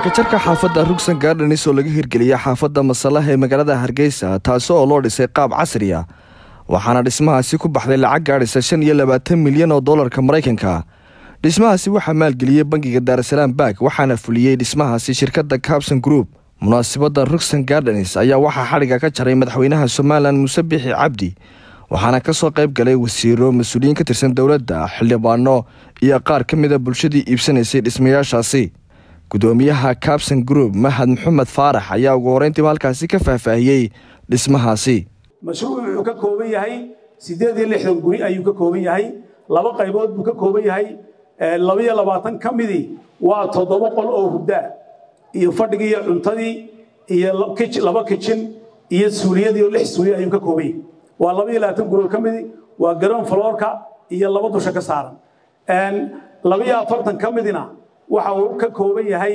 xadhikajarka xaafadda rugsan gaardhanis oo laga hirgeliyay xaafadda masalaha ee magaalada hargeysa taasi oo loo dhisay qaab casri ah waxaana dhismahaasi ku baxday lacag gaadhisa shan iyo labaatan milyan oo dollarka maraykanka dhismahaasi waxaa maalgeliyey bangiga daarasalaam bank waxaana fuliyey dhismahaasi shirkadda cabson group munaasabadda rugsan gardenis ayaa waxaa xadhiga ka jaray madaxweynaha somalilan muuse bixi cabdi waxaana ka soo qayb galay wasiiro mas-uuliyiin ka tirsan dowladda xildhibaano iyo qaar ka mida bulshadii iibsanaysay dhismayaashaasi gudoomiyaha cabson group mahad maxamed faarax ayaa ugu horeyntiiba halkaasi ka faahfaahiyey dhismahaasi mashruuc wuxuu ka kooban yahay siddeed iyo lixdan guri ayuu ka kooban yahay laba qaybood buu ka kooban yahay labaiyo labaatan ka midii waa toddoba qol oo hurdaa iyo fadhigii iyo cuntadii iyo laba kijin iyo suuliyadii oo lix suuliya ayuu ka kooban yahay waa laba iyo labaatan guri oo ka midii waa garoon faloorka iyo laba dusha ka saaran laba iyo afartan ka midina waxa uu ka kooban yahay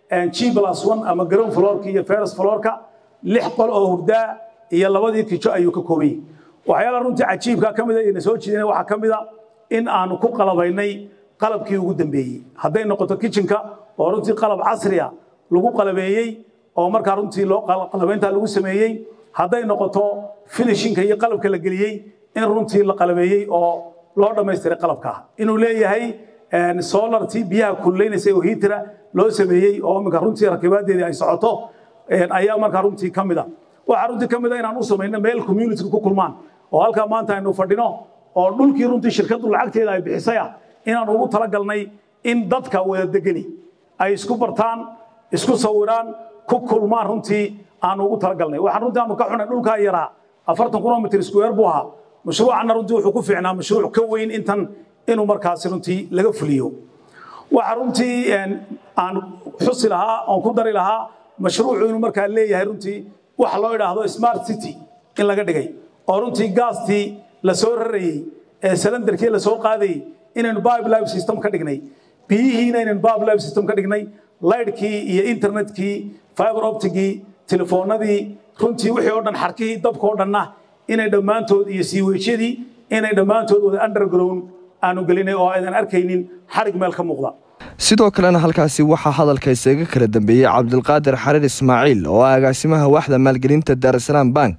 g plus one ama garoon faloorka iyo feres faloorka lix qol oo hurdaa iyo labadii kijo ayuu ka kooban yahay waxyaalaha runtii cajiibka ka mida ina soo jeedina waxaa ka mida in aanu ku qalabaynay qalabkii ugu dambeeyey hadday noqoto kitchenka oo runtii qalab casriya lagu qalabeeyey oo markaa runtii loo qalabaynta lagu sameeyey hadday noqoto finishinka iyo qalabka la geliyey in runtii la qalabeeyey oo loo dhammaystiray qalabka inuu leeyahay solartii biyaha kululaynaysa oo hiitira loo sameeyey oo iminka runtii rakibaadeedii ay socoto ayaa markaa runtii ka mida waxaa runtii ka mida inaan u samayno meel community ku kulmaan oo halkaa maanta aynu fadhino oo dhulkii runtii shirkaddu lacagteeda ay bixisay ah inaan ugu talagalnay in dadka wada degani ay isku bartaan isku sawiraan ku kulmaan runtii aanu ugu talagalnay waxaan runtii aanu ka xunay dhulkaa yaraa afartan kilomitr square buu ahaa mashruucanna runtii wuxuu ku fiicnaa mashruuc ka weyn intan inuu markaasi runtii laga fuliyo waxa runtii aan xusi lahaa oon ku dari lahaa mashruucu inuu markaa leeyahay runtii waxa loo idhaahdo smart city in laga dhigay oo runtii gaastii la soo rarayey ee salandarkii la soo qaadayey inaynu biblife system ka dhignay biyihiina inaynu biblife system ka dhignay laydhkii iyo internetkii fiber optigii telefoonadii runtii wixii oo dhan xarkihii dabka oo dhanna inay dhammaantood iyo siiweejyadii inay dhammaantood wada underground aanu gelinay oo aydan arkaynin xarig meel ka muuqda sidoo kalena halkaasi waxaa hadalka isaga kala dambeeyey cabdilqaadir xariir ismaaciil oo ah agaasimaha waaxda maalgelinta daarasalaam bank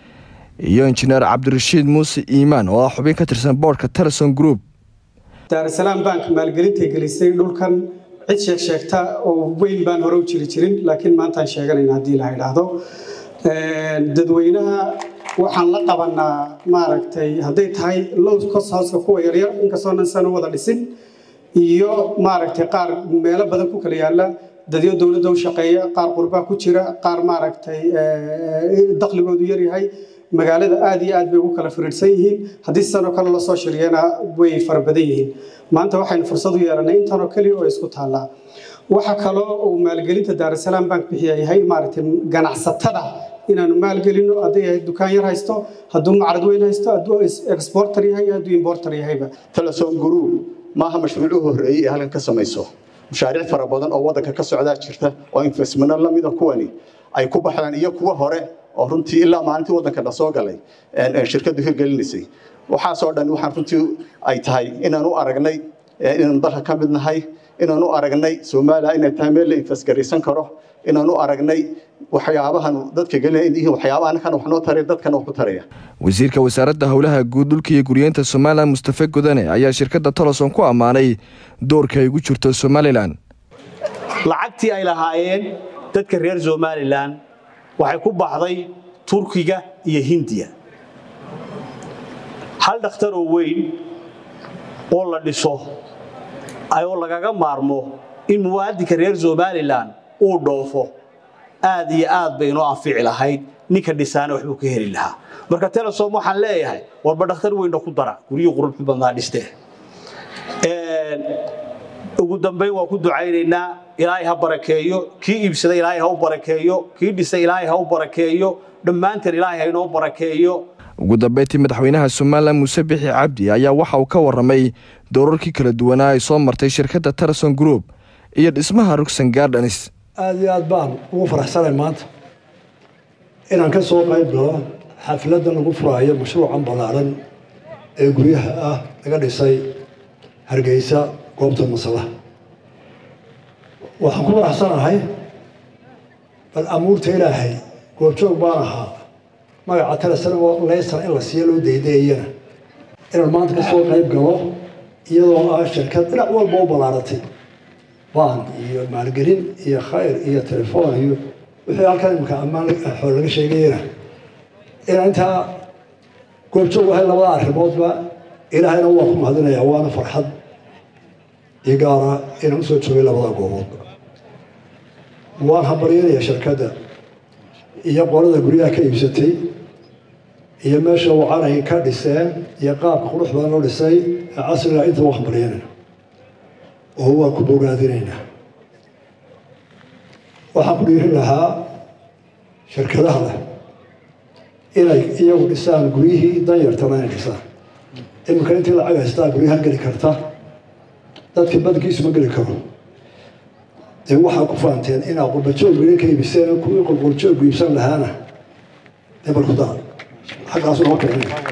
iyo injineer cabdirashiid muuse iimaan oo ah xubin ka tirsan boordhka teleson group daarasalaam bank maalgelintay gelisay dhulkan cid sheeg sheegta oo weyn baan hore u jiri jirin laakiin maantaan sheeganayna haddii la idhaahdo dadweynaha waxaan la qabanaa maaragtay hadday tahay low cost houseka kuwa yaryar inkastoo nan sano wada dhisin iyo maaragtay qaar meelo badan ku kala yaala dadyo dowladda u shaqeeya qaar qurbaa ku jira qaar maaragtay dakhligoodu yaryahay magaalada aad iyo aad bay ugu kala firiidhsan yihiin haddii sidanoo kale lasoo shiriyana way fara badan yihiin maanta waxaynu fursad u yeelanay intanoo keliya oo isku taallaa waxa kaloo uu maalgelinta daarasalaam bank bixiya yahay maaragtay ganacsatada inaanu maalgelino hadday yahay dukaan yar haysto hadduu macrad weyn haysto hadduu exporter yahay hadduu importer yahayba telesom group maaha mashruuc u horreeyey ee halkan ka samayso mashaariic fara badan oo waddanka ka socdaa jirta oo investmento lamida kuwani ay ku baxdaan iyo kuwa hore oo runtii ilaa maalintii waddanka na soo galay shirkaddu hirgelinaysay waxaasoo dhan waxaan runtii ay tahay inaan u aragnay inaanu dalka ka mid nahay inaan u aragnay soomaaliya inay tahay meel la infasgaraysan karo inaan u aragnay waxyaabahan dadka gelinaya waxyaabaha anakana wax noo taraya dadkana wax ku taraya wasiirka wasaaradda howlaha guud dhulka iyo guryeynta somalilan mustafe godane ayaa shirkadda toloson ku ammaanay doorka ay ugu jirto somalilan lacagtii ay lahaayeen dadka reer somalilan waxay ku baxday turkiga iyo hindiya hal dhakhtar oo weyn oo la dhiso ayoo lagaga maarmo in muwaadinka reer somalilan uu dhoofo aad iyo aad bay inoo anfici lahayd ninka dhisaana waxbuu ka heli lahaa marka telesom waxaan leeyahay warba dhakhtar weynna ku dara guryihii quruxu badnaa dhistee ugu dambayn waan ku ducaynaynaa ilaahay ha barakeeyo kii iibsaday ilaahay ha u barakeeyo kii dhisay ilaahay ha u barakeeyo dhammaanteen ilaahay ha inoo barakeeyo ugu dambeyntii madaxweynaha somalilan muuse bixi cabdi ayaa waxa uu ka warramay doorarkii kala duwanaa ay soo martay shirkadda teleson group iyo dhismaha rugsan gardenis aada iyo aad baan ugu faraxsanay maanta inaan ka soo qayb galo xafladdan lagu furaayo mashruucan ballaaran ee guryaha ah laga dhisay hargeysa goobta masalaha waxaan ku faraxsanahay bal amuurta ilaahay goobjoog baan ahaa magaca telesan oo leysan in la siiyo loo daydeeyana inaan maanta ka soo qayb galo iyadoo ah shirkad dhinac walba u ballaaratay baan iyo maalgelin iyo khayr iyo telefoon iyo wixii halkan imika ammaan xool laga sheegayana inaan intaa goobjoog ahay labada arrimoodba ilaahayna waa ku mahadinayaa waana farxad iyo gaara inaan usoo joogay labada gooboodba waan hambaryanayaa shirkadda iyo qolada guryaha ka iibsatay iyo meesha wacan ay ka dhiseen iyo qaabka qurux badan loo dhisay ee casriga inta waa hambaryanayna oo waan ku bogaadinaynaa waxaan ku dhiirin lahaa shirkadaha leh inay iyagu dhisaan guryihii danyartana inay dhisaan iminka intii lacag haystaa guryaha geli karta dadka badankiisu ma geli karo dee waxaa ku faanteen inaa qurbajoog gurya ka iibiseen kuwii qurqurjoog iibsan lahaana dee bal ku dara xaggaasu noo kicin